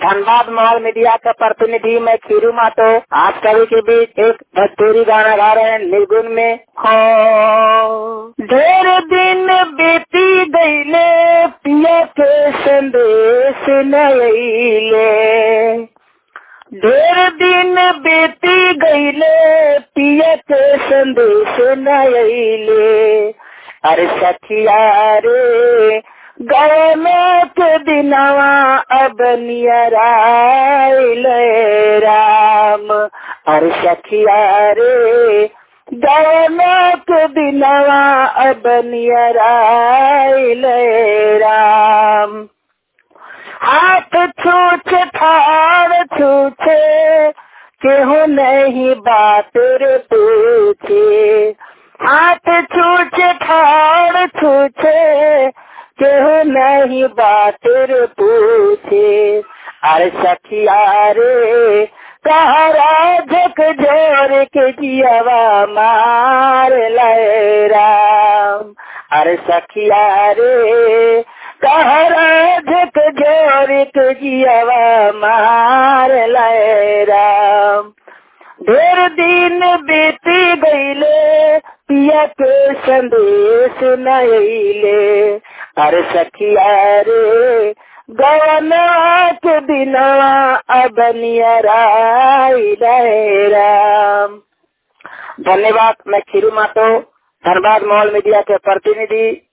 Dhanbad mall media का प्रतिनिधि मैं खीरू मातो आप सभी के बीच एक भोजपुरी गाना गा रहे हैं निर्गुण में हो ढेर दिन बीती गईले पिया के संदेश नईले ढेर दिन बीती गईले पिया के संदेश नईले अरे सखिया रे गए में के दिनवा अब नियराइल राम अरे सखिया रे गए में के दिनवा अब नियराइल राम हाथ छूछ ठाड़ छूछे केहू नहीं बात रे पूछे हाथ छूछ ठाड़ छूछे केहू नहीं बात रे पूछे अरे सखिया रे कहरा झक जोर के जियावा मार लय राम अरे सखिया रे कहरा झक जोर के जियावा मार लय राम ढेर दिन बीती गईले पिया के संदेश नईले अरे सखिया रे गवना के दिनवा अब नियराइल राम धन्यवाद मैं खीरू मातो धनबाद मॉल मीडिया के प्रतिनिधि